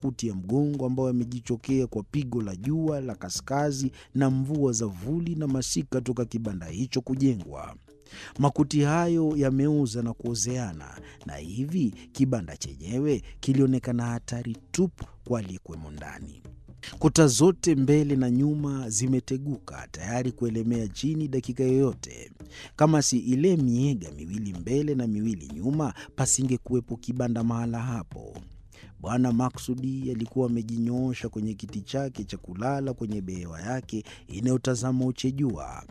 makuti ya mgongo ambayo yamejichokea kwa pigo la jua la kaskazi na mvua za vuli na masika toka kibanda hicho kujengwa. Makuti hayo yameoza na kuozeana, na hivi kibanda chenyewe kilionekana hatari tupu kwa aliyekuwemo ndani. Kuta zote mbele na nyuma zimeteguka tayari kuelemea chini dakika yoyote. Kama si ile miega miwili mbele na miwili nyuma, pasingekuwepo kibanda mahala hapo. Bwana Maksudi alikuwa amejinyoosha kwenye kiti chake cha kulala kwenye behewa yake inayotazama uchejua.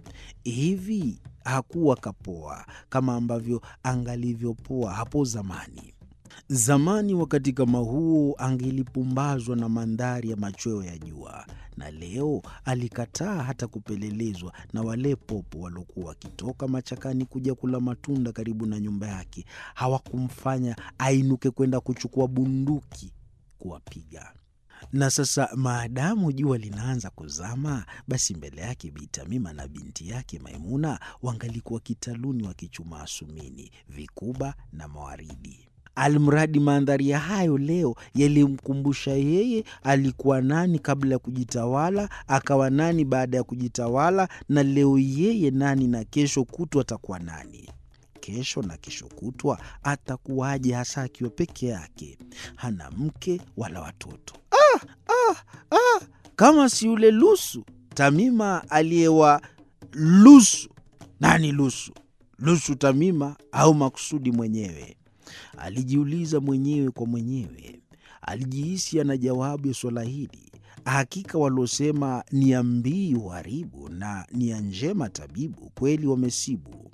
Hivi hakuwa kapoa kama ambavyo angalivyopoa hapo zamani. Zamani wakati kama huo angelipumbazwa na mandhari ya machweo ya jua, na leo alikataa hata kupelelezwa na wale popo waliokuwa wakitoka machakani kuja kula matunda karibu na nyumba yake. Hawakumfanya ainuke kwenda kuchukua bunduki kuwapiga. Na sasa maadamu jua linaanza kuzama, basi mbele yake Bi Tamima na binti yake Maimuna wangalikuwa kitaluni wakichuma asumini, vikuba na mawaridi. Almradi mandhari ya hayo leo yalimkumbusha yeye alikuwa nani kabla ya kujitawala, akawa nani baada ya kujitawala, na leo yeye nani, na kesho kutwa atakuwa nani. Kesho na kesho kutwa atakuwaje, hasa akiwa peke yake, hana mke wala watoto? Ah, ah, ah, kama si yule Lusu Tamima aliyewa Lusu. Nani Lusu? Lusu Tamima au Maksudi mwenyewe? Alijiuliza mwenyewe kwa mwenyewe. Alijihisi ana jawabu ya swala hili. Hakika waliosema nia mbii uharibu na nia njema tabibu, kweli wamesibu.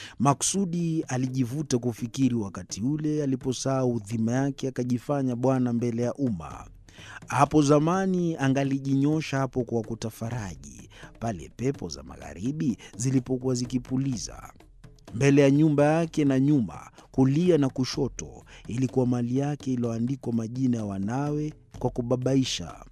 Maksudi alijivuta kufikiri wakati ule aliposahau dhima yake, akajifanya bwana mbele ya umma. Hapo zamani angalijinyosha hapo kwa kutafaraji, pale pepo za magharibi zilipokuwa zikipuliza mbele ya nyumba yake na nyuma, kulia na kushoto, ilikuwa mali yake iliyoandikwa majina ya wanawe kwa kubabaisha.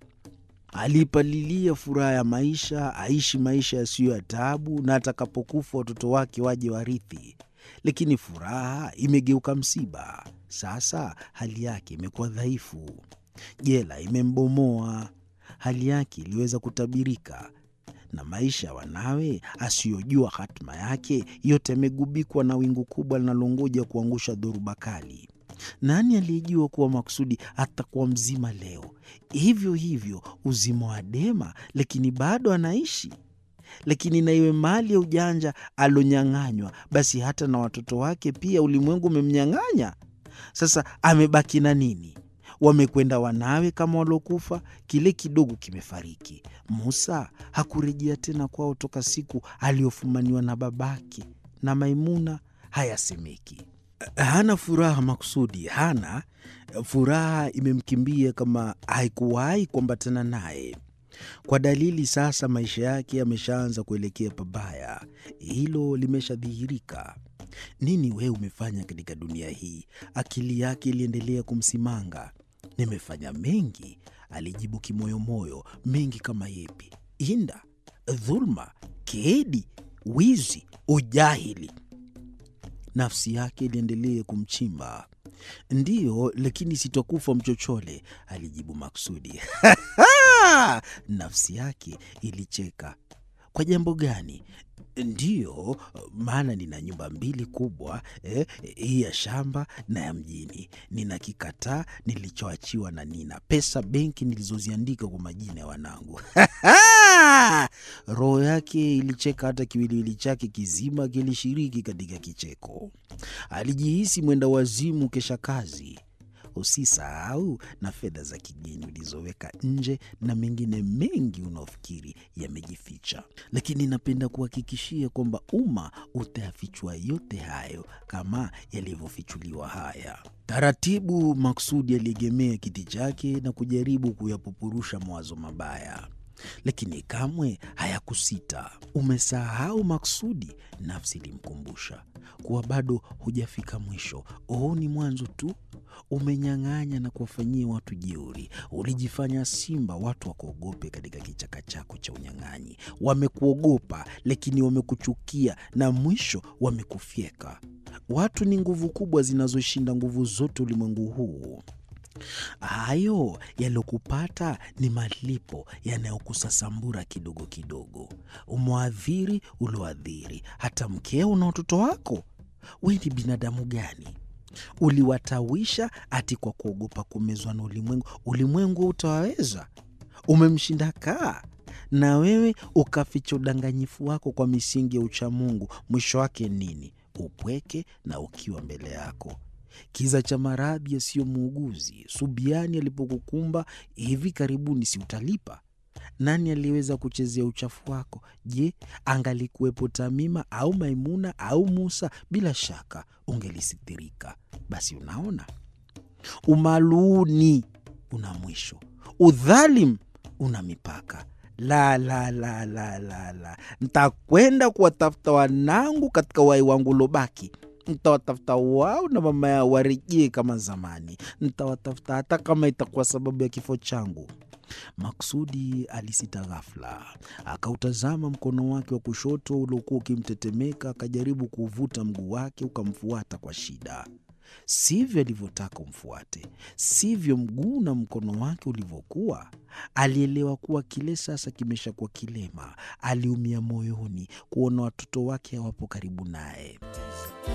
Aliipalilia furaha ya maisha, aishi maisha yasiyo ya taabu, na atakapokufa watoto wake waje warithi. Lakini furaha imegeuka msiba. Sasa hali yake imekuwa dhaifu, jela imembomoa. Hali yake iliweza kutabirika na maisha ya wanawe asiyojua hatima yake yote yamegubikwa na wingu kubwa linalongoja kuangusha dhoruba kali. Nani aliyejua kuwa Maksudi atakuwa mzima leo? Hivyo hivyo uzima wa Dema, lakini bado anaishi. Lakini na iwe mali ya ujanja alonyang'anywa, basi hata na watoto wake pia ulimwengu umemnyang'anya. Sasa amebaki na nini? Wamekwenda wanawe kama waliokufa, kile kidogo kimefariki. Musa hakurejea tena kwao toka siku aliyofumaniwa na babake, na Maimuna hayasemeki. Hana furaha Maksudi, hana furaha, imemkimbia kama haikuwahi kuambatana naye. Kwa dalili sasa maisha yake yameshaanza kuelekea pabaya, hilo limeshadhihirika. Nini wewe umefanya katika dunia hii? Akili yake iliendelea kumsimanga. Nimefanya mengi, alijibu kimoyomoyo. Mengi kama yepi? Inda, dhulma, keedi, wizi, ujahili. Nafsi yake iliendelea kumchimba. Ndiyo, lakini sitakufa mchochole, alijibu Maksudi. Nafsi yake ilicheka. Kwa jambo gani? Ndiyo, maana nina nyumba mbili kubwa eh, hii ya shamba na ya mjini. Nina kikataa nilichoachiwa na nina pesa benki nilizoziandika kwa majina ya wanangu. Roho yake ilicheka, hata kiwiliwili chake kizima kilishiriki katika kicheko. Alijihisi mwenda wazimu kesha kazi. Usisahau na fedha za kigeni ulizoweka nje na mengine mengi unaofikiri yamejificha, lakini napenda kuhakikishia kwamba umma utayafichua yote hayo kama yalivyofichuliwa haya. Taratibu Maksudi aliegemea kiti chake na kujaribu kuyapupurusha mawazo mabaya, lakini kamwe hayakusita. Umesahau Maksudi, nafsi ilimkumbusha kuwa bado hujafika mwisho. Huu ni mwanzo tu. Umenyang'anya na kuwafanyia watu jeuri. Ulijifanya simba, watu wakuogope katika kichaka chako cha unyang'anyi. Wamekuogopa, lakini wamekuchukia na mwisho wamekufyeka. Watu ni nguvu kubwa zinazoshinda nguvu zote ulimwengu huu. Hayo yaliyokupata ni malipo yanayokusasambura kidogo kidogo. Umwadhiri ulioadhiri hata mkeo na watoto wako. We ni binadamu gani? Uliwatawisha ati kwa kuogopa kumezwa na ulimwengu. Ulimwengu utawaweza? Umemshinda kaa na wewe ukaficha udanganyifu wako kwa misingi ya uchamungu. Mwisho wake nini? Upweke na ukiwa mbele yako kiza cha maradhi yasiyo muuguzi. Subiani alipokukumba hivi karibuni, si utalipa? Nani aliyeweza kuchezea uchafu wako? Je, angalikuwepo Tamima au Maimuna au Musa, bila shaka ungelisithirika. Basi unaona, umaluuni una mwisho, udhalim una mipaka. La, la, la, la, la, la, ntakwenda kuwatafuta wanangu katika wai wangu ulobaki ntawatafuta wao na mama yao warejee kama zamani. Ntawatafuta hata kama itakuwa sababu ya kifo changu. Maksudi alisita ghafla, akautazama mkono wake wa kushoto uliokuwa ukimtetemeka, akajaribu kuuvuta mguu wake ukamfuata kwa shida. Sivyo alivyotaka umfuate, sivyo mguu na mkono wake ulivyokuwa. Alielewa kuwa kile sasa kimeshakuwa kilema. Aliumia moyoni kuona watoto wake hawapo karibu naye.